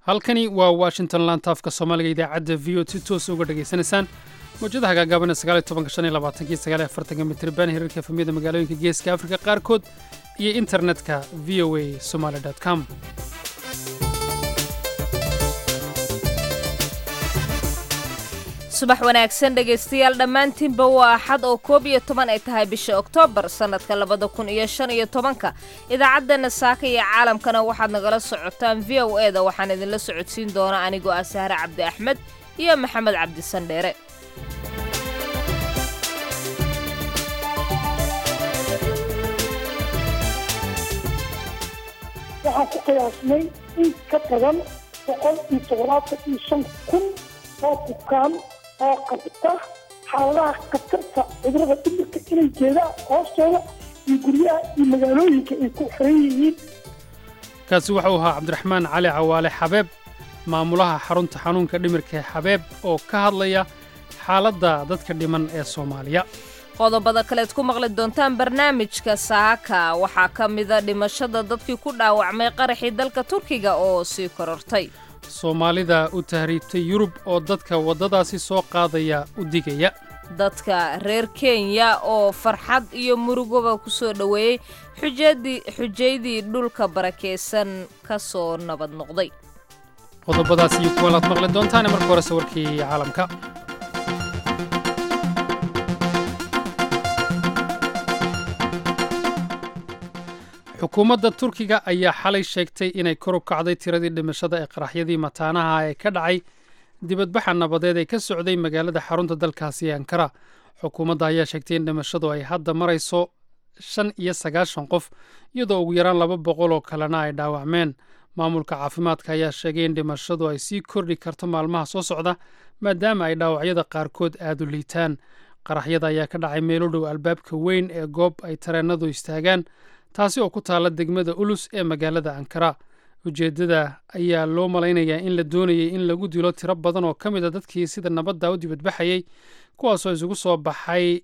halkani waa washington lantaafka soomaaliga idaacadda v o si toosa uga dhegaysanaysaan mawjadaha gaagaaban mitrban hirarka efamiyada magaalooyinka geeska afrika qaarkood iyo internetka v o a somaly com subax wanaagsan dhegaystayaal dhammaantiinba waa axad oo koob iyo toban ay tahay bisha oktoobar sannadka labada kun iyo shan iyo tobanka idaacaddeena saaka iyo caalamkana waxaad nagala socotaan v o e da waxaan idinla socodsiin doona anigoo ah sahre cabdi axmed iyo maxamed cabdi sandheere waxaan ku qiyaasnay in ka badan boqol iyo toddobaatan iyo shan kun oo bukaan oo qabta xaaladaha khatarta cudurada dhimirka inay jeedaan hoostooda iyo guryaha iyo magaalooyinka ay ku xiran yihiin kaasi wuxuu ahaa cabdiraxmaan cali cawaale xabeeb maamulaha xarunta xanuunka dhimirka ee xabeeb oo ka hadlaya xaaladda dadka dhiman ee soomaaliya qodobada kaleed ku maqli doontaan barnaamijka saaka waxaa ka mida dhimashada dadkii ku dhaawacmay qaraxii dalka turkiga oo sii korortay soomaalida u tahriibtay yurub oo dadka waddadaasi soo qaadaya u digaya dadka reer kenya oo farxad iyo murugoba ku soo dhoweeyey xujaydii dhulka barakaysan ka soo nabad noqday qodobadaas iyo kuwalaad maqli doontaane marka hore sawirkii caalamka xukuumadda turkiga ayaa xalay sheegtay inay kor u kacday tiradii dhimashada ee qaraxyadii mataanaha ee ka dhacay dibadbaxa nabadeed ee ka socday magaalada xarunta dalkaasi ee ankara xukuumadda ayaa sheegtay in dhimashadu ay hadda marayso shan iyo sagaashan qof iyadoo ugu yaraan laba boqol oo kalena ay dhaawacmeen maamulka caafimaadka ayaa sheegay in dhimashadu ay sii kordhi karto maalmaha soo socda maadaama ay dhaawacyada qaarkood aad u liitaan qaraxyada ayaa ka dhacay meelo dhow albaabka weyn ee goob ay tareennadu istaagaan taasi oo ku taalla degmada ulus ee magaalada ankara ujeeddada ayaa loo malaynayaa in la doonayay in lagu dilo tiro badan oo ka mid a dadkii sida nabadda u dibadbaxayey kuwaasoo isugu soo baxay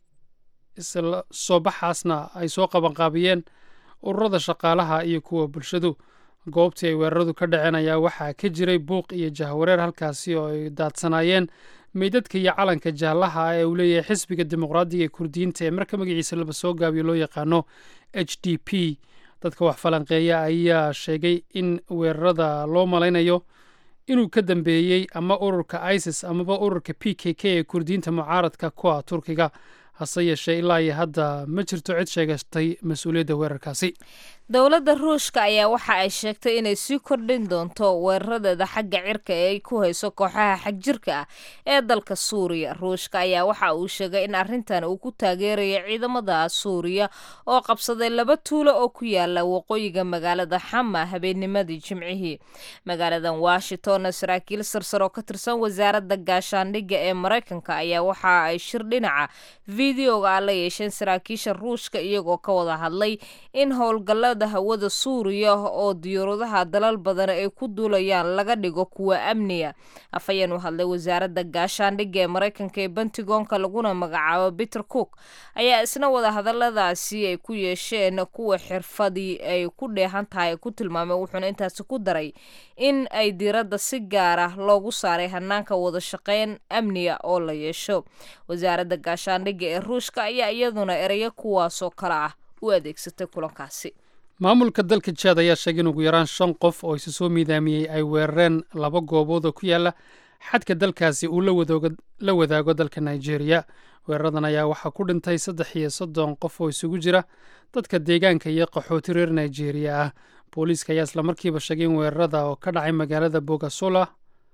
soo baxaasna ay soo qabanqaabiyeen ururada shaqaalaha iyo kuwa bulshadu goobtii ay weeraradu ka dhaceen ayaa waxaa ka jiray buuq iyo jahwareer halkaasi oo ay daadsanaayeen meydadka iyo calanka jaallaha ee uu leeyahay xisbiga dimuqraadiga ee kurdiyiinta ee marka magaciisa laba soo gaabiyo loo yaqaano h d p dadka wax falanqeeya ayaa sheegay in weerarada loo malaynayo inuu ka dambeeyey ama ururka isis amaba ururka p k k ee kurdiyiinta mucaaradka kuwa turkiga hase yeeshee ilaa iyo hadda ma jirto cid sheegatay mas-uuliyadda weerarkaasi dowladda ruushka ayaa waxa ay sheegtay inay sii kordhin doonto weeraradeeda xagga cirka ee ay ku hayso kooxaha xagjirka ah ee dalka suuriya ruushka ayaa waxa uu sheegay in arrintan uu ku taageerayo ciidamada suuriya oo qabsaday laba tuulo oo ku yaala waqooyiga magaalada xama habeennimadii jimcihii magaaladan washingtonna saraakiil sarsar oo ka tirsan wasaaradda gaashaandhigga ee maraykanka ayaa waxa ay shir dhinaca videoga a la yeesheen saraakiisha ruushka iyagoo ka wada hadlay in howlgallada hawada suuriya oo diyaaradaha dalal badan ay ku duulayaan laga dhigo kuwa amniga afhayeen u hadlay wasaaradda gaashaandhigga ee maraykanka ee bentigoonka laguna magacaabo peter cook ayaa isna wada hadalladaasi ay ku yeesheen kuwa xirfadii ay ku dheehan tahay ku tilmaamay wuxuuna intaasi ku daray in ay diiradda si gaara loogu saaray hanaanka wada shaqeyn amniga oo la yeesho wasaaradda gaashaandhigga ee ruushka ayaa iyaduna ereyo kuwaasoo kale ah u adeegsatay kulankaasi maamulka dalka jaad ayaa sheegay in ugu yaraan shan qof oo isu soo miidaamiyey ay weerareen laba goobood oo ku yaala xadka dalkaasi uu la wadaago dalka nigeria weeraradan ayaa waxaa ku dhintay saddex iyo soddon qof oo isugu jira dadka deegaanka iyo qaxooti reer nigeria ah booliiska ayaa islamarkiiba sheegay in weerarada oo ka dhacay magaalada bogasola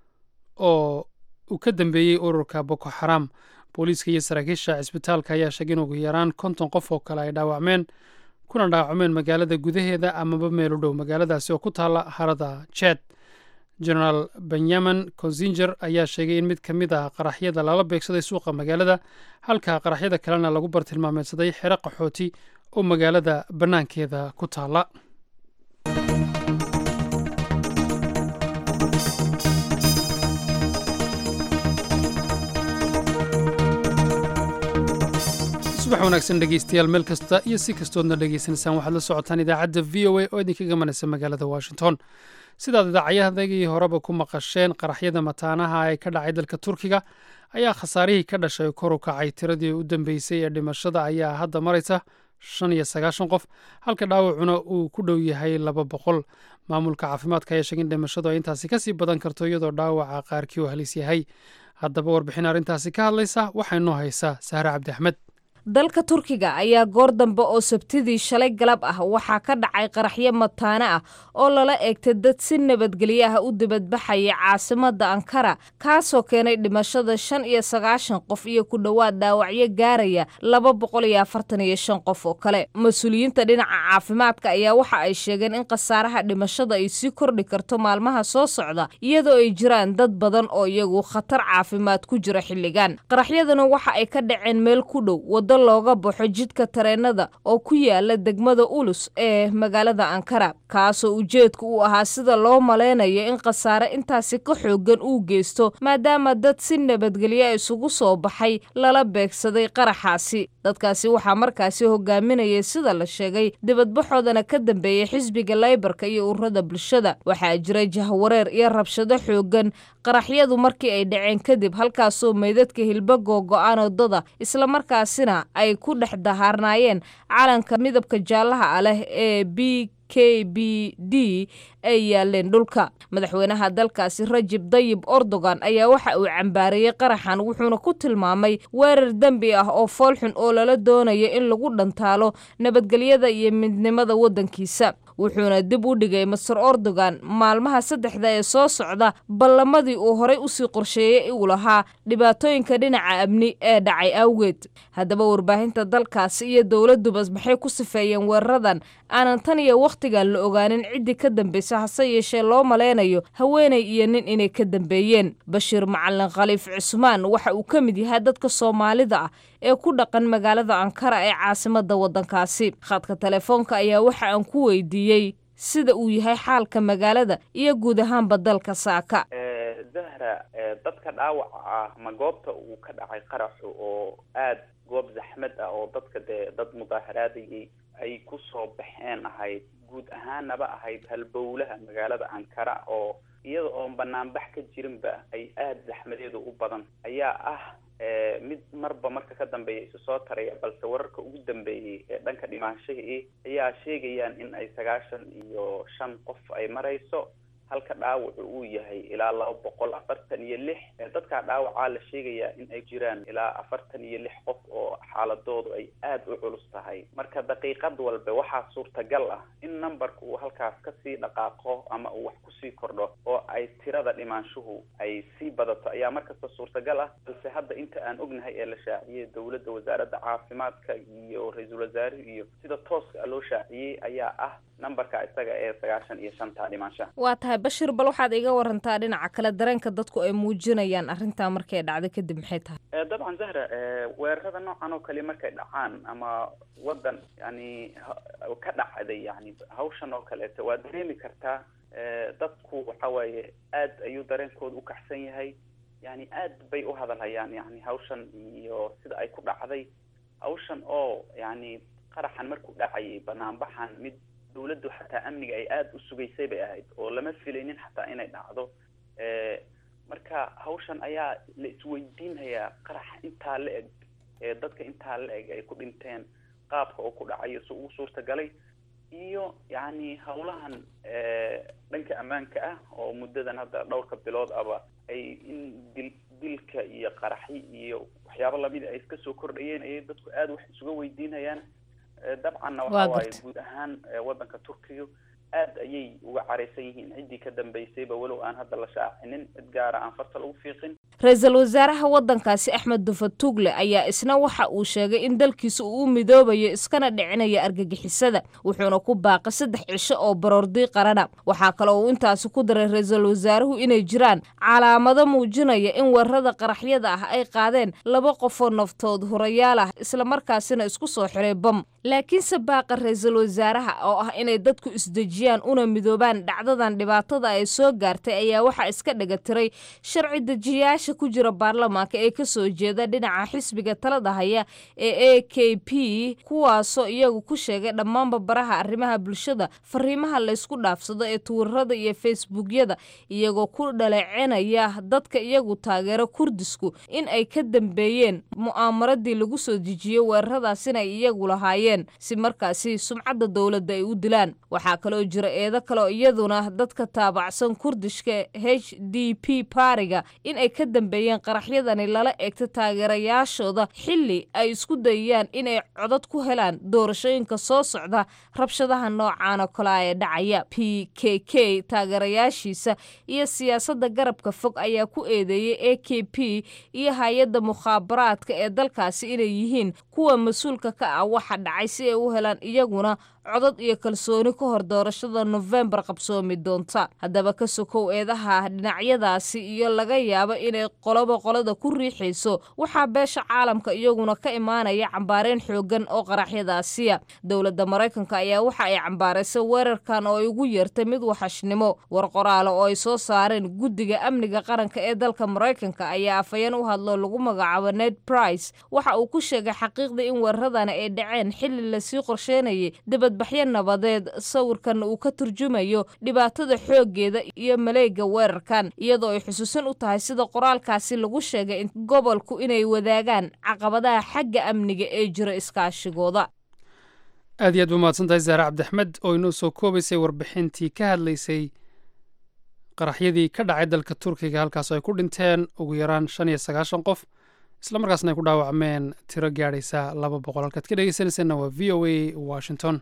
oo uu ka dambeeyey ururka boko xaram booliiska iyo saraakiisha cisbitaalka ayaa sheegay in ugu yaraan konton qof oo kale ay dhaawacmeen kuna dhaawacmeen magaalada gudaheeda amaba meel u dhow magaaladaasi oo ku taalla harada jed genaraal benyamin konsinger ayaa sheegay in mid ka mid ah qaraxyada lala beegsaday suuqa magaalada halka qaraxyada kalena lagu bartilmaameedsaday xero qaxooti oo magaalada bannaankeeda ku taalla subax wanaagsan dhegeystayaal meel kasta iyo si kastoodna dhegeysanaysaan waxaad la socotaan idaacadda v o a oo idinka gamanaysa magaalada washington sidaad idaacayahdagii horeba ku maqasheen qaraxyada mataanaha ee ka dhacay dalka turkiga ayaa khasaarihii ka dhashay kor u kacay tiradii u dambeysay ee dhimashada ayaa hadda maraysa shan iyo sagaashan qof halka dhaawacuna uu ku dhow yahay laba boqol maamulka caafimaadka ayaa sheegay in dhimashadu ay intaasi kasii badan karto iyadoo dhaawaca qaarkii uu halis yahay haddaba warbixin arrintaasi ka hadlaysa waxaa inoo haysaa sahre cabdi axmed dalka turkiga ayaa goor dambe oo sabtidii shalay galab ah waxaa ka dhacay qaraxyo mataane ah oo lala eegtay dad si nabadgelyo ah u dibadbaxaya caasimadda ankara kaasoo keenay dhimashada shan iyo sagaashan qof iyo ku dhowaad dhaawacyo gaaraya laba boqol iyo afartan iyo shan qof oo kale mas-uuliyiinta dhinaca caafimaadka ayaa waxa ay sheegeen in khasaaraha dhimashada ay sii kordhi karto maalmaha soo socda iyadoo ay jiraan dad badan oo iyagu khatar caafimaad ku jira xilligan qaraxyaduna waxa ay ka dhaceen meel ku dhow wado looga baxo jidka tareenada oo ku yaala degmada ulus ee magaalada ankara kaasoo ujeedka uu ahaa sida loo malaynayo in khasaare intaasi ka xoogan uu geysto maadaama dad si nabadgelyo isugu soo baxay lala beegsaday qaraxaasi dadkaasi waxaa markaasi hogaaminayay sida la sheegay dibadbaxoodana ka dambeeyey xisbiga laybarka iyo ururada bulshada waxaa jira jahwareer iyo rabshado xoogan qaraxyadu markii ay dhaceen kadib halkaasoo meydadka hilba googo-aan wadada islamarkaasina ay ku dhex dahaarnaayeen calanka midabka jaallaha ah leh ee b k b d ay yaaleen dhulka madaxweynaha dalkaasi rajib dayib erdogan ayaa waxa uu cambaareeyey qaraxan wuxuuna ku tilmaamay weerar dembi ah oo foolxun oo lala doonayo in lagu dhantaalo nabadgelyada iyo midnimada waddankiisa wuxuuna dib u dhigay master erdogan maalmaha saddexda ee soo socda ballamadii uu horay usii qorsheeyey uu lahaa dhibaatooyinka dhinaca amni ee dhacay awgeed haddaba warbaahinta dalkaasi iyo dowladubas maxay ku sifeeyeen weeraradan aanan tan iyo wakhtigan la ogaanin ciddii ka dambaysa hase yeeshee loo malaynayo haweenay iyo nin inay ka dambeeyeen bashiir macalin khaliif cusmaan waxa uu ka mid yahay dadka soomaalida ah ee ku dhaqan magaalada ankara ee caasimadda waddankaasi khadka telefoonka ayaa waxa aan ku weydiiyey sida uu yahay xaalka magaalada iyo guud ahaanba dalka saaka zahra dadka dhaawaca ah ma goobta uu ka dhacay qaraxu oo aad goob zaxmad ah oo dadka dee dad mudaaharaadayay ay ku soo baxeen ahayd guud ahaanaba ahayd halbowlaha magaalada ankara oo iyada oon banaanbax ka jirinba ay aada zaxmadeedu u badan ayaa ah mid marba marka ka dambeeya isu soo taraya balse wararka ugu dambeeyey ee dhanka dhimaanshihii ayaa sheegayaan in ay sagaashan iyo shan qof ay marayso halka dhaawacu uu yahay ilaa laba boqol afartan iyo lix dadkaa dhaawacaa la sheegayaa in ay jiraan ilaa afartan iyo lix qof oo xaaladoodu ay aada u culus tahay marka daqiiqad walba waxaa suurtagal ah in numberka uu halkaas kasii dhaqaaqo ama uu wax kusii kordho oo ay tirada dhimaanshuhu ay sii badato ayaa markasta suurtagal ah balse hadda inta aan ognahay ee la shaaciyey dowladda wasaaradda caafimaadka iyo ra-iisul wasaaruhu iyo sida tooska loo shaaciyey ayaa ah numberka isaga ee sagaashan iyo shanta dhimaanshaha waa tahay bashir bal waxaad iga warantaa dhinaca kale dareenka dadku ay muujinayaan arrintaa markay dhacday kadib maxay tahay dabcan zahra weerarada noocan oo kale markay dhacaan ama waddan yani ka dhacday yani hawshan oo kaleeto waa dareemi kartaa dadku waxa waaye aad ayuu dareenkooda u kaxsan yahay yani aad bay u hadalhayaan yani hawshan iyo sida ay ku dhacday hawshan oo yani qaraxan markuu dhacayay banaanbaxan mid dawladdu xataa amniga ay aada u sugaysay bay ahayd oo lama filaynin xataa inay dhacdo marka hawshan ayaa la isweydiinhayaa qarax intaa la eg ee dadka intaa la eg ay ku dhinteen qaabka oo ku dhacayo si ugu suurtagalay iyo yacni hawlahan dhanka ammaanka ah oo muddadan hadda dhowrka bilood aba ay in dil dilka iyo qaraxi iyo waxyaabo lamida ay iska soo kordhayeen ayay dadku aada wax isuga weydiinayaan dabcanna waxa waaye guud ahaan waddanka turkiga aad ayay uga caraysan yihiin ciddii ka dambaysayba walow aan hadda la shaacinin cid gaara aan farta lagu fiiqin ra-iisul wasaaraha waddankaasi axmed dufatugle ayaa isna waxa uu sheegay in dalkiisa uu u midoobayo iskana dhicinaya argagixisada wuxuuna ku baaqay saddex cisho oo baroordi qarana waxaa kale uu intaasi ku daray ra-iisul wasaaruhu inay jiraan calaamado muujinaya in weerarada qaraxyada ah ay qaadeen laba qofoo naftood hurayaal ah islamarkaasina isku soo xiray bam laakiinse baaqa ra-iisul wasaaraha oo ah inay dadku isdeji muujiyaan una midoobaan dhacdadan dhibaatada ay soo gaartay ayaa waxaa iska dhega tiray sharci dejiyaasha ku jira baarlamaanka ee kasoo jeeda dhinaca xisbiga talada haya ee a k p kuwaasoo iyagu ku sheegay dhammaanba baraha arrimaha bulshada fariimaha laysku dhaafsado ee tuwirada iyo facebookyada iyagoo ku dhaleecenaya dadka iyagu taageero kurdisku in ay ka dambeeyeen mu'aamaradii lagu soo dejiyey weeraradaasina ay iyagu lahaayeen si markaasi sumcadda dowladda ay u dilaan waxaa kaloo jira eedo kaleoo iyaduna dadka taabacsan kurdishka h d p baariga in ay ka dambeeyeen qaraxyadani lala eegta taageerayaashooda xilli ay isku dayayaan inay codad ku helaan doorashooyinka soo socda rabshadaha noocan oo kale ee dhacaya p k k taageerayaashiisa iyo siyaasadda garabka fog ayaa ku eedeeyey a k p iyo hay-adda mukhaabaraadka ee dalkaasi inay yihiin kuwa mas-uulka ka ah waxa dhacay si ay u helaan iyaguna codad iyo kalsooni ka hor doorashada nofembar qabsoomi doonta haddaba ka sokow eedaha dhinacyadaasi iyo laga yaabo inay qoloba qolada ku riixayso waxaa beesha caalamka iyaguna ka imaanaya cambaareen xoogan oo qaraxyadaasiya dowladda maraykanka ayaa waxa ay cambaaraysay weerarkan oo ay ugu yeertay mid waxashnimo war qoraale oo ay soo saareen guddiga amniga qaranka ee dalka maraykanka ayaa afhayeen u hadlo lagu magacaabo ned price waxa uu ku sheegay xaqiiqda in weeraradani ay dhaceen xilli lasii qorsheynayay dibadbaxyo nabadeed sawirkan uu ka turjumayo dhibaatada xooggeeda iyo maleega weerarkan iyadoo ay xusuusan u tahay sida qoraalkaasi lagu sheegay in gobolku inay wadaagaan caqabadaha xagga amniga ee jira iskaashigooda aad iyo aad ba mahadsan tahay zaare cabdixmed oo inoo soo koobaysay warbixintii ka hadlaysay qaraxyadii ka dhacay dalka turkiga halkaas ay ku dhinteen ugu yaraan shan iyo sagaashan qof isla markaasna ay ku dhaawacmeen tiro gaadhaysa laba boqol halkaad ka dhegeysanayseena waa v o a washington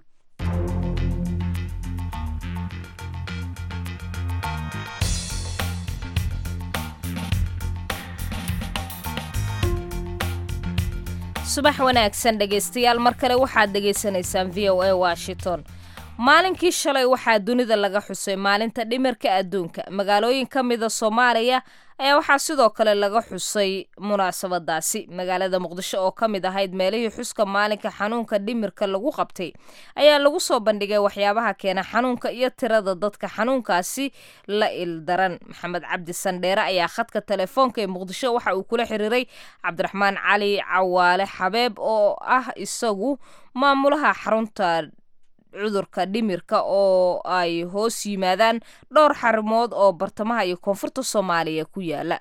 subax wanaagsan dhegaystayaal mar kale waxaad dhegaysanaysaan v o a washington maalinkii shalay waxaa dunida laga xusay maalinta dhimirka adduunka magaalooyin ka mida soomaaliya ayaa waxaa sidoo kale laga xusay munaasabadaasi magaalada muqdisho oo ka mid ahayd meelihii xuska maalinka xanuunka dhimirka lagu qabtay ayaa lagu soo bandhigay waxyaabaha keena xanuunka iyo tirada dadka xanuunkaasi la ildaran maxamed cabdi sandheere ayaa khadka telefoonka ee muqdisho waxa uu kula xiriiray cabdiraxmaan cali cawaale xabeeb oo ah isagu maamulaha xarunta cudurka dhimirka oo ay hoos yimaadaan dhowr xarimood oo bartamaha iyo koonfurta soomaaliya ku yaala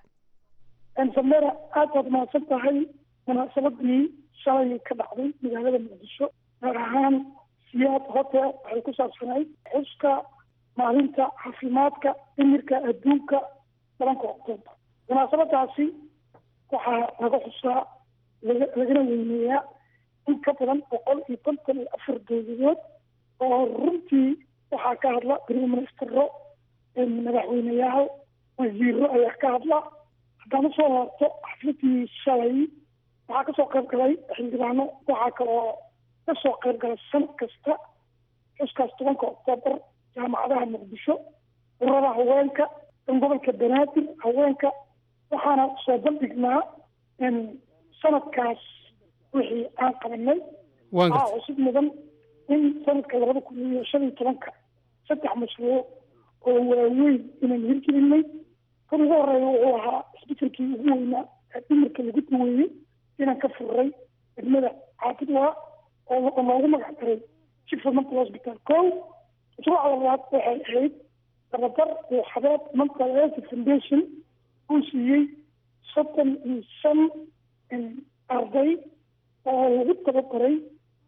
samera aad baad mahadsan tahay munaasabadii shalay ka dhacday magaalada muqdisho gaar ahaan siyaad hotel waxay ku saabsanayd xuska maalinta caafimaadka dhimirka adduunka tobanka octoobar munaasabadaasi waxaa laga xusaa lagana weyneeyaa in ka badan boqol iyo konton iyo afar dowladood oo runtii waxaa ka hadla prime ministero madaxweyneyaal wasiiro ayaa ka hadla haddaan usoo laabto xafladii shalay waxaa kasoo qayb galay xildhibaano waxaa kaloo kasoo qayb gala sanad kasta xuskaas tobanka oktoobar jaamacadaha muqdisho urada haweenka dan gobolka banaadir haweenka waxaana soo bandhignaa sanadkaas wixii aan qabanay waxaa cusub mudan in sanadka labada kun iyo shan iyo tobanka saddex mashruuc oo waaweyn inaan hirgelinay kan ugu horeeya wuxuu ahaa isbetelkii ugu weynaa ee dhimirka lagu daweeyey inaan ka furray degmada caabidwaa oo loogu magac daray chief mental hospital co mashruuca labaad waxay ahayd tababar uu xabeeb mental health foundation uu siiyey soddon iyo shan arday oo lagu tababaray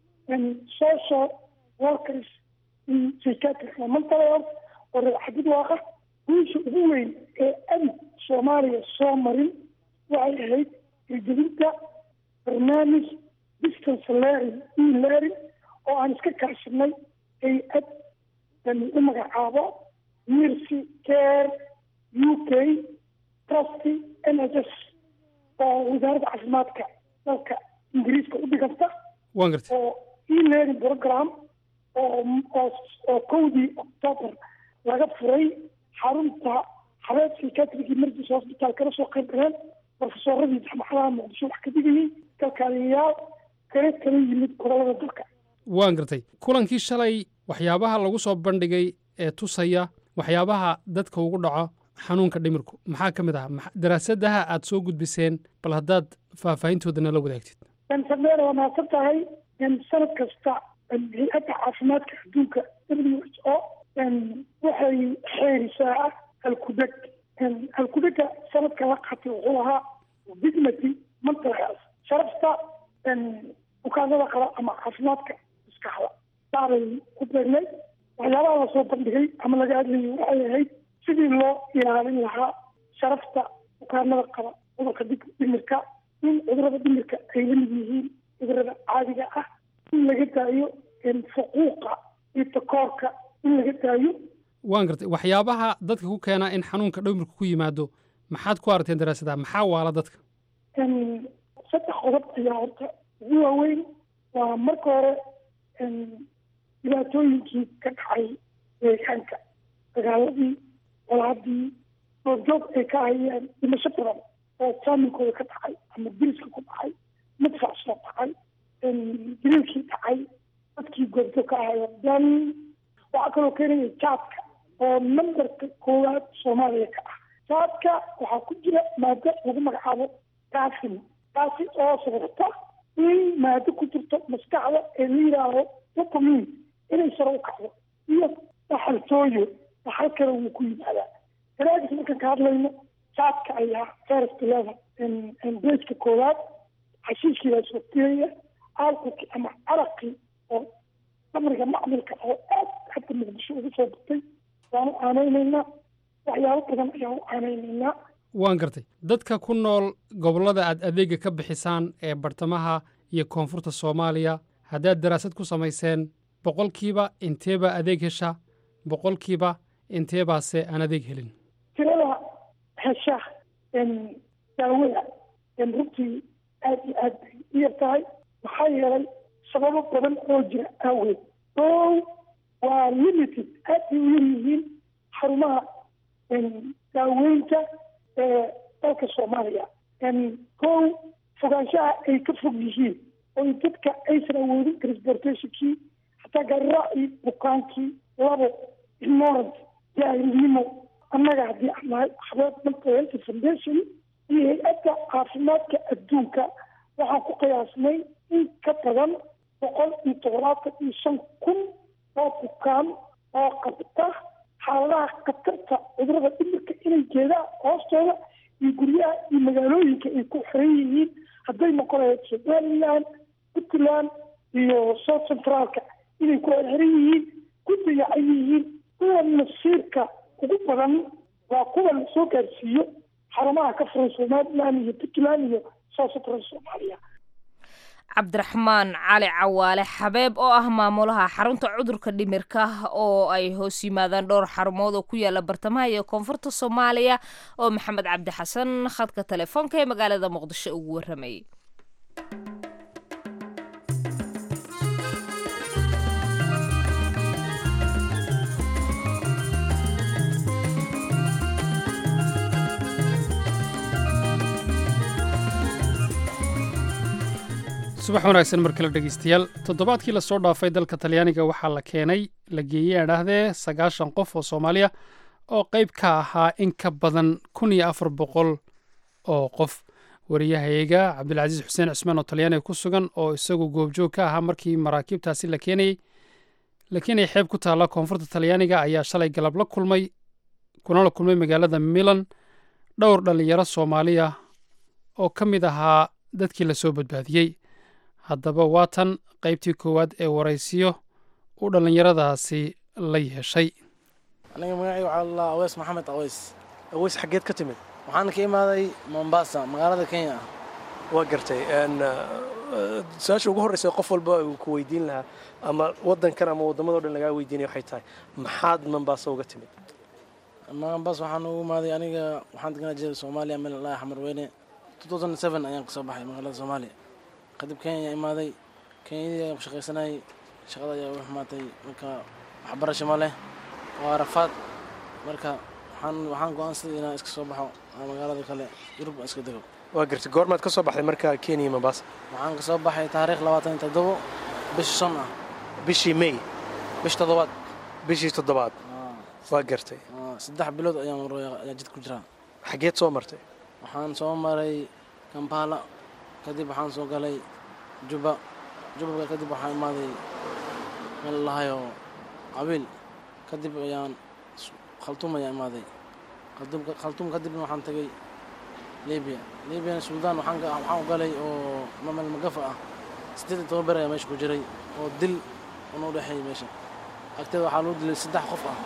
social workers in psychiatric mental health oo reexadid waaqa guusha ugu weyn ee abid soomaaliya soo marin waxay ahayd hirgelinta barnaamij distance learning e learning oo aan iska kaashanay hay-ad u magacaabo mercy care u k trusty n h s oo wasaaradda caafimaadka dalka ingiriiska u dhiganta waan gartay oo e-learning program oo oo kowdii octoobar laga furay xarunta xabeeb psychiatric emergency hospital kana soo qayb galeen profesoradii jaamacadaha muqdisho wax ka digayay kalkaaliyayaal kala kala yimid gobolada dalka waan gartay kulankii shalay waxyaabaha lagu soo bandhigay ee tusaya waxyaabaha dadka ugu dhaco xanuunka dhimirku maxaa ka mid ah Maxa- daraasadaha aad soo gudbiseen bal haddaad faahfaahintooda nala wadaagtid sameer waa mahadsan tahay sanad kasta hay-adda caafimaadka adduunka w h o waxay xeerisaa halkudeg halkudega sanadka la qaatay wuxuu ahaa dignity mental health sharafta bukaanada qaba ama caafimaadka maskaxda saabay ku beernay waxyaabaha lasoo bandhigay ama laga hadlayay waxay ahayd sidii loo ilaalin lahaa sharafta bukaanada qaba cudurka dig- dhimirka in cudurada dhimirka ay la mid yihiin cudurada caadiga ah in laga daayo fuquuqa iyo takoorka in laga daayo waan gartay waxyaabaha dadka ku keena in xanuunka dhimirku ku yimaado maxaad ku aragteen daraasadaha maxaa waala dadka saddex qodob ayaa horta ugu waaweyn waa marka hore dhibaatooyinkii ka dhacay deegaanka dagaaladii colaadii goobjoog ay ka hayeen dhimasho badan oo saaminkooda ka dhacay ama diriska ku dhacay madfac soo dhacay diriilkii dhacay dadkii goobjoog ka ahayeen dan waxaa kaloo keenaya jaadka oo nambarka koowaad soomaaliya ka ah jaadka waxaa ku jira maado lagu magacaabo kaasin taasi oo sababta in maado ku jirto maskaxda ee la yidhaaho dopamin inay sare u kacdo iyo dhaxaltooyo dhaxal kale wuu ku yimaadaa daraadis markaan ka hadlayno jaadka ayaa first level bejka koowaad xashiishkii baa soo tiraya alcoholkii ama caraqii oo amriga macmilka oo aad hadda muqdisho ugu soo batay waanu aanaynaynaa waxyaabo badan ayaan u aanaynaynaa waan gartay dadka ku nool gobollada aad adeega ka bixisaan ee bartamaha iyo koonfurta soomaaliya haddaad daraasad ku samayseen boqolkiiba inteebaa adeeg hesha boqolkiiba inteebaase aan adeeg helin tirada hesha daawada runtii aad iyo aad bay u yar tahay maxaa yeelay sababo badan oo jira aaweed oo waa limited aad bay u yar yihiin xarumaha daaweynta ee dalka soomaaliya kow fogaanshaha ay ka fog yihiin oo dadka aysan awoodin transportationkii hataa gaariraacii bukaankii labo ignorant jaahilnimo annaga haddii aan nahay xabeeb mental health foundation iyo hay-adda caafimaadka adduunka waxaan ku qiyaasnay in ka badan boqol iyo toddobaatan iyo shan kun oo bukaan oo qabta xaaladaha khatarta cudurada dhimirka inay jeedaan hoostooda iyo guryaha iyo magaalooyinka ay ku xiran yihiin hadday noqon lahayd somaliland puntland iyo south centraalka inay ku xirxiran yihiin ku dayacan yihiin kuwa nasiirka ugu badan waa kuwa la soo gaarsiiyo xarumaha ka furan somaliland iyo puntland iyo south central soomaaliya cabdiraxmaan cali cawaale xabeeb oo ah maamulaha xarunta cudurka dhimirka oo ay hoos yimaadaan dhowr xarumood oo ku yaala bartamaha iyo koonfurta soomaaliya oo maxamed cabdi xasan khadka telefoonka ee magaalada muqdisho ugu waramayay subax wanaagsan mar kale dhegeystayaal toddobaadkii lasoo dhaafay dalka talyaaniga waxaa la keenay la geeyey aan dhahdee sagaashan qof oo soomaaliya oo qayb ka ahaa in ka badan kun iyo afar boqol oo qof wariyahayaga cabdilcasiis xuseen cismaan oo talyaaniga ku sugan oo isagu goobjoog ka ahaa markii maraakiibtaasi la keenayey la keenayay xeeb ku taalla koonfurta talyaaniga ayaa shalay galab la kulmay kuna la kulmay magaalada milan dhowr dhallinyaro soomaaliya oo ka mid ahaa dadkii lasoo badbaadiyey haddaba waa tan qaybtii koowaad ee waraysiyo uu dhallinyaradaasi la yeeshay aniga magacay waxaa lalaa aweys maxamed aweys aweys xaggeed ka timid waxaan ka imaaday mombasa magaalada kenya ah waa gartay su-aasha ugu horreysa qof walba uu ku weydiin lahaa ama waddankan ama waddamadao dhan lagaa weydiinaya waxay tahay maxaad mombasa uga timid mombasa waxaan ugu imaaday aniga waxaan deganaa jiray soomaaliya meel laa xamar weyne ayaan kasoo baxay magaalada soomaaliya kadib kenya ayaa imaaday kenyadii ayaan ku shaqaysanayay shaqada ayaa u xumaatay marka waxbarasho ma leh waa rafaad marka waxaan waxaan go-aansaday inaan iska soo baxo oo magaalada kale yurub aan iska dego waa gartay goormaad ka soo baxday marka kenya mombasa waxaan ka soo baxay taariikh labaatan iyo toddobo bishi shan ah bishii may bish toddobaad bishii toddobaad waa gartay Ah, saddex bilood ayaan maraya ayaa jid ku jiraa xageed soo martay waxaan soo maray kampala kadib waxaan soo galay juba juba kadib waxaan imaaday meel lahayo qabiil kadib ayaan s- khartuum ayaan imaaday khartuum khartuum kadibna waxaan tagay libiya libiya suudaan waxaan ga- waxaan u galay oo ma- meel magafa ah siddeed iyo toban ber ayaa meesha ku jiray oo dil una u dhexeeyay meesha agteeda waxaa lagu dilay saddex qof ah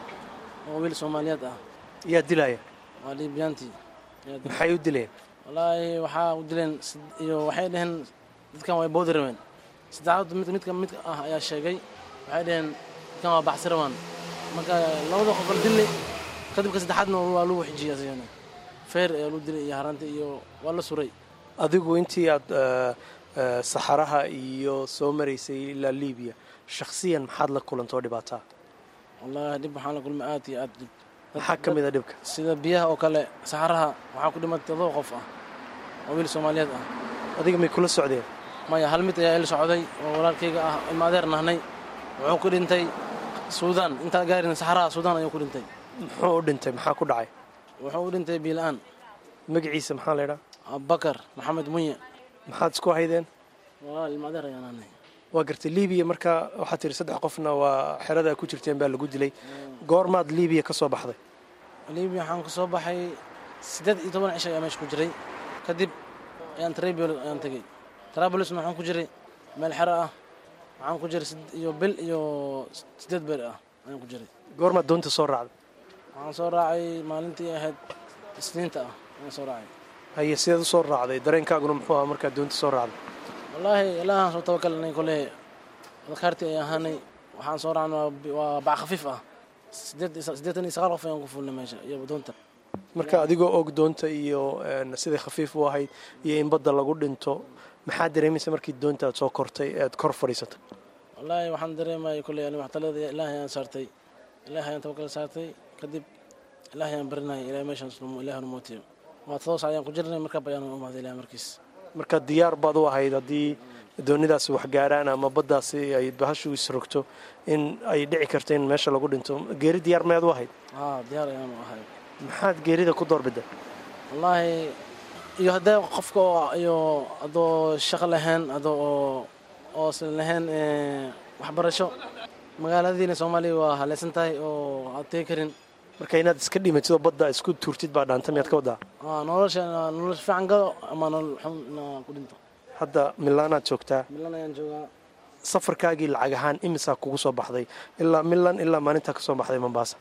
oo wiil soomaaliyeed ah yaa dilaya waa libiyaantii ayaa dilay. maxay u dileen wallaahi waxaa u dileen sid- iyo waxay dhaheen dadkan way boodi rabeen saddexaad mid midka midka ah ayaa sheegay waxay dhaheen dadkan waa baxsi rabaan marka labada qof kala dille kadibka saddexaadna waa lagu xijiyey asigana feer ayaa lagu dilay iyo haranta iyo waa la suray adigu intii aad eh, eh, saxaraha iyo soo maraysay ilaa libiya shakhsiyan maxaad la kulantoo dhibaataa wallaahi dhib waxaan la kulmay aad iyo aad dhib maxaa ka mid a dhibka sida biyaha oo kale saxaraha waxaa ku dhimatay todoba qof ah oo wiil soomaaliyeed ah adiga may kula socdeen maya hal mid ayaa ila socday oo walaalkayga ah ilma adeer nahnay wuxuu ku dhintay suudaan intaan gaarin saxaraha suudaan ayuu ku dhintay muxuu u dhintay maxaa ku dhacay wuxuu u dhintay biila-aan magaciisa maxaa la ydhaa abubakar maxamed munye maxaad isku haydeen walaal ilma adeer ayaa nahnay waa gartay libiya marka waxaad tihi saddex qofna waa xerada ku jirteen baa lagu dilay goormaad libiya ka soo baxday libiya waxaan ku soo baxay siddeed iyo toban cisho ayaa meesha ku jiray kadib ayaan trabul ayaan tegey trabulusna waxaan ku jiray meel xero ah waxaan ku jiray sid- iyo bil iyo siddeed beer ah ayaan ku jiray goormaad doonta soo raacday waxaan soo raacay maalintii ahayd isniinta ah ayaan soo raacay haye sideed u soo raacday dareenkaaguna muxuu ahaa markaad doonta soo raacday wallaahi ilaahaan soo tabakalnay kole adkaartii ay ahaanay waxaan soo raacnay waa bi- waa bac khafiif ah sideed iyo- siddeetan iyo sagaal qof ayaan ku fuulnay meesha iyo doonta marka adigoo og doonta iyo een, siday khafiif u ahayd iyo in badda lagu dhinto maxaa dareemaysa markii doonta aad soo kortay ee aad kor fadhiisatay wallaahi waxaan dareemayay kolley ani waxtalada ilaahay ayaan saartay ilaahay ayaan tabakal saartay kadib ilaahay ayaan barinayay ilaahay meeshaan isnu- ilaahay nu mootiyo waa todoba sac ayaan ku jirnay markaa bayaan u imaaday ilaahay markiis marka diyaar baad u ahayd haddii doonidaasi wax gaaraan ama baddaasi ay bahashu isrogto in ay dhici karto in meesha lagu dhinto geeri diyaar mayaad u ahayd haa diyaar ayaan u ahay maxaad geerida ku doorbiday wallaahi iyo haddee qofka oo iyo adoo shaqo lahayn adoo oo oosan lahayn eh, waxbarasho magaaladiina soomaaliya waa haleysan tahay oo aad tegi karin marka inaad iska dhimatid oo badda isku tuurtid baa dhaanta miyaad ka wadaa Aa, nolosha nolosha fiican gado ama nolol xun inaa ku dhinto hadda milaanaad joogtaa milan ayaan joogaa safarkaagii lacag ahaan imisaa kugu soo baxday ilaa milan ilaa maalintaa ka soo baxday mombaasa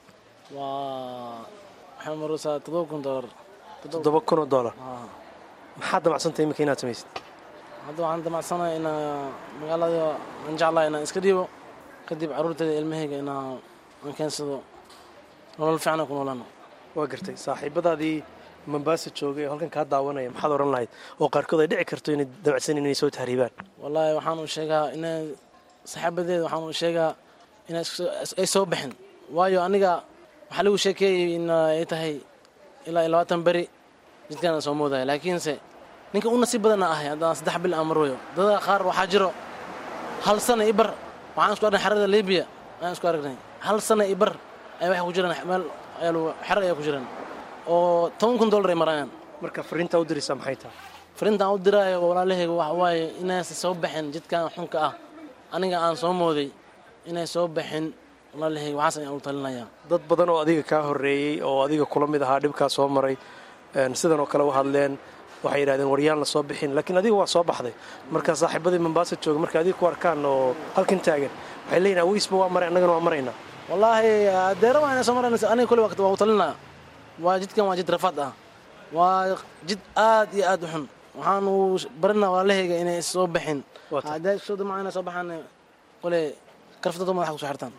waa waxay maraysaa toddoba kun doolar toddoba kun oo dollar Aa, maxaad damacsantay iminka inaad samaysid hadda waxaan damacsanahay inaa magaalada aan jeclahay inaan iska dhiibo kadib carruurteeda ilmahayga inaa aan keensado nolol fiican aan ku noolaano waa gartay saaxiibadaadii mombaasa joogay oo halkan kaa daawanaya maxaad odhan lahayd oo qaarkood ay dhici karto inay damacsan inay soo tahriibaan wallaahi waxaan u sheegaa inay saxaabadeeda waxaan u sheegaa inay isku- ay soo baxin waayo aniga waxaa lagu sheekeeyey in ay tahay ilaa iyo labaatan beri jidkaan aan soo moodaya laakiinse ninka u nasiib badana ahay haddaan saddex bil aan marwayo dada qaar waxaa jiro hal sana ibar waxaan isku aragnay xerada libiya ayaan isku aragnay hal sana ibar ay waxay ku jiraan meel ayaa lagu- xero ayaa ku jiraan oo toban kun dollar ay marayaan marka fariintaa u diraysaa maxay tahay fariintaan u diraayo walaalahayga waxa waaye inaysan soo baxin jidkan xunka ah aniga aan soo mooday inay soo baxin walaalahayga waxaas ayaan u talinayaa dad badan oo adiga kaa horreeyey oo adiga kula mid ahaa dhibkaa soo maray een, sidan oo kale u hadleen waxay yidhahdeen waryaan la soo bixin laakiin adiga waa soo baxday marka saaxiibadii mombaasa jooga marka adiga ku arkaan oo halkan taagan waxay leeyihin aweysba waa maray annagana waa maraynaa wallaahi deera waa inay soo marayna aniga kulli waqti waa u talinaya waa jidkan waa jid rafaad ah waa jid aad iyo aad u xun waxaanu barinaa walaalahayga inay soo baxin Waa tahay. hadday soo damaa inay soo baxaan kule karfadooda madaxa kusoo xirtaan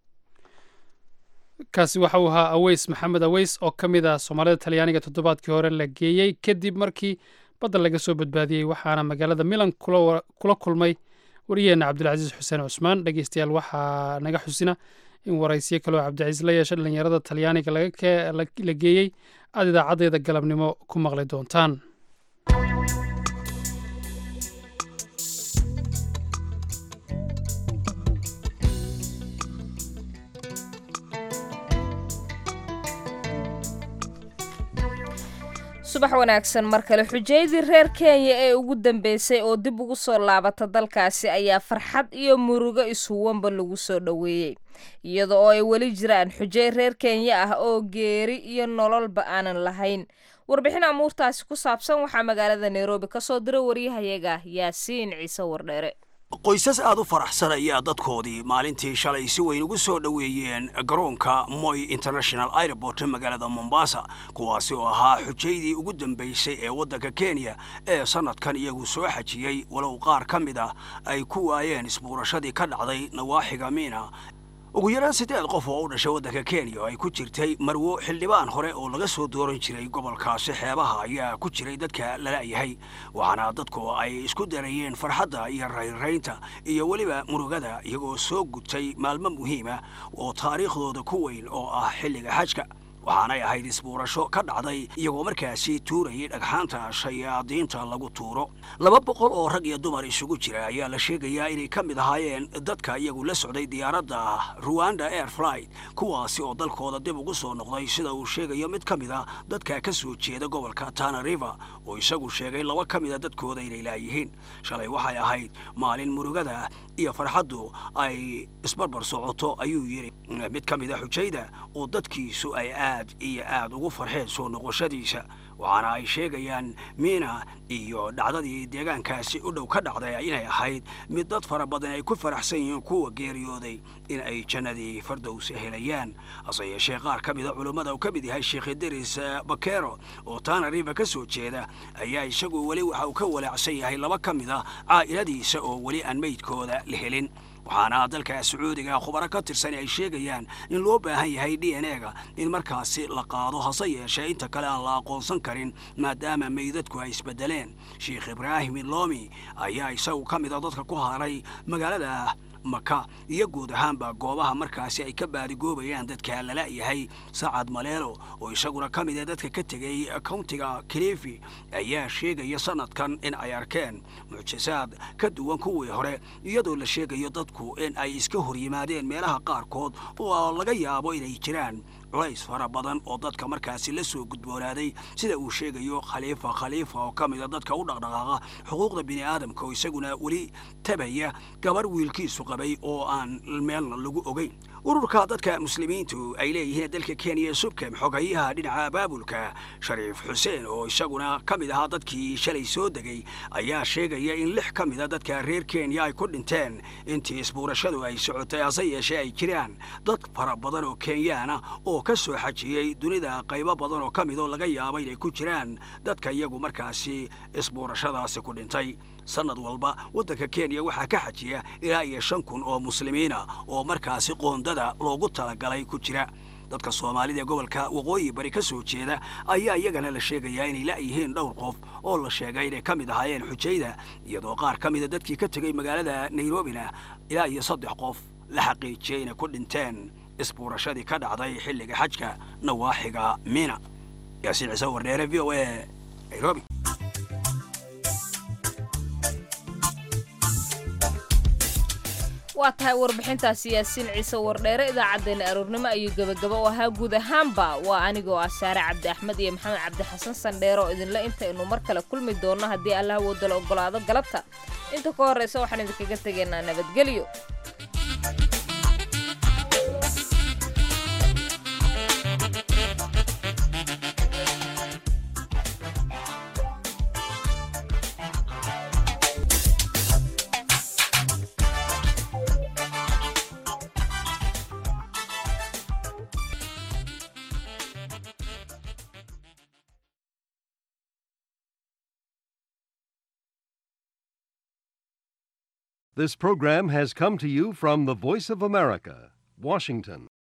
kaasi waxa uu ahaa aweys maxamed aweys oo ka mid ah soomaalida talyaaniga toddobaadkii hore la geeyey kadib markii badda laga soo badbaadiyey waxaana magaalada milan kula wa- kula kulmay wariyeenna cabdilcasiis xuseen cusmaan dhegeystayaal waxaa naga xusina in waraysiyo kaloo cabdicasiis la yeesha dhallinyarada talyaaniga laga kee- la la geeyey aad idaacadeeda galabnimo ku maqli doontaan subax wanaagsan mar kale xujaydii reer kenya ee ugu dambeysay oo dib ugu soo laabata dalkaasi ayaa farxad iyo murugo ishuwanba lagu soo dhoweeyey iyada oo ay weli jiraan xujay reer kenya ah oo geeri iyo nololba aanan lahayn warbixin amuurtaasi ku saabsan waxaa magaalada nairobi ka soo diray waryahayaga yaasiin ciise wardheere qoysas aad u faraxsan ayaa dadkoodii maalintii shalay si weyn ugu soo dhoweeyeen garoonka moy international airport magaalada mombasa kuwaasi oo ahaa xujaydii ugu dambaysay ee waddanka kenya ee sannadkan iyagu soo xajiyey walow qaar ka mid ah ay ku waayeen isbuurashadii ka dhacday nawaaxiga miina ugu yaraan siddeed qof oo u dhashay waddanka kenya oo ay ku jirtay marwo xildhibaan hore oo laga soo dooran jiray gobolkaasi xeebaha ayaa ku jiray dadka lala-yahay waxaana dadku ay isku darayeen farxadda iyo raynraynta iyo weliba murugada iyagoo soo gutay maalmo muhiima oo taariikhdooda ku weyn oo ah xilliga xajka waxaanay ahayd isbuurasho ka dhacday iyagoo markaasi tuurayay dhagxaanta shayaadiinta lagu tuuro laba boqol oo rag iyo dumar isugu jira ayaa la sheegayaa inay ka mid ahaayeen dadka iyagu la socday diyaaradda ruwanda air flight kuwaasi oo dalkooda dib ugu soo noqday sida uu sheegayo mid ka mid a dadka ka soo jeeda gobolka tana river oo isagu sheegay laba ka mid a dadkooda inay laayihiin shalay waxay ahayd maalin murugada iyo farxaddu ay isbarbar socoto ayuu yidhi mid ka mid a xujayda oo dadkiisu ay aad iyo aad ugu farxeen soo noqoshadiisa waxaana ay sheegayaan miina iyo dhacdadii deegaankaasi u dhow ka dhacday inay ahayd mid dad fara badan ay ku faraxsan yihiin kuwa geeriyooday in ay jannadii fardows helayaan hase yeeshee qaar ka mida culummada uu ka mid yahay sheekh idris bakero oo taana riva ka soo jeeda ayaa isagu weli waxa uu ka walaacsan yahay laba ka mid a caa'iladiisa oo weli aan meydkooda la helin waxaana dalka sacuudiga khubaro ka tirsan ay sheegayaan in loo baahan yahay d n e-ga in markaasi la qaado hase yeeshee inta kale aan la aqoonsan karin maadaama meydadku ay isbedeleen sheikh ibraahim ilomi ayaa isagu ka mid a dadka ku haray magaalada maka iyo guud ahaanba goobaha markaasi ay ka baadigoobayaan dadka lala-yahay sacad maleelo oo isaguna ka mid a dadka ka tegay countiga kilifi ayaa sheegaya sanadkan in ay arkeen mucjisaad ka duwan kuwii hore iyadoo la sheegayo dadku in ay iska hor yimaadeen meelaha qaarkood oo laga yaabo inay jiraan culays fara badan oo dadka markaasi la soo gudboonaaday sida uu sheegayo khaliifa khaliifa oo ka mida dadka u dhaqdhaqaaqa xuquuqda bini aadamka oo isaguna weli tabaya gabar wiilkiisu qabay oo aan meelna lagu ogeyn ururka dadka muslimiintu ay leeyihiin dalka kenya subkem xogayaha dhinaca abaabulka shariif xuseen oo isaguna ka mid ahaa dadkii shalay soo degay ayaa sheegaya in lix ka mida dadka reer kenya ay ku dhinteen intii isbuurashadu ay socotay hase yeeshee ay jiraan dad fara badan oo kenyaana oo ka soo xajiyey dunida qaybo badan oo ka midoo laga yaabo inay ku jiraan dadka iyagu markaasi isbuurashadaasi ku dhintay sannad walba waddanka kenya waxaa ka xajiya ilaa iyo shan kun oo muslimiina oo markaasi qoondada loogu talagalay ku jira dadka soomaalida ee gobolka waqooyi bari ka soo jeeda ayaa iyagana la sheegayaa inay la'yihiin dhowr qof oo la sheegay inay ka mid ahaayeen xujayda iyadoo qaar ka mida dadkii ka tegey magaalada nairobina ilaa iyo saddex qof la xaqiijiyey inay ku dhinteen isbuurashadii ka dhacday xilliga xajka nawaaxiga miina yaasiin ciise wardheere v o a nairobi waa tahay warbixintaasi yaasiin ciise wardheere idaacaddeenna aroornimo ayuu gebagabo u ahaa guud ahaanba waa anigoo ah saare cabdi axmed iyo maxamed cabdi xasan sandheere oo idinle intaynu mar kale kulmi doonno haddii allah woodala ogolaado galabta inta ka horraysa waxaan idinkaga tegaynaa nabadgelyo This program has come to you from the Voice of America, Washington.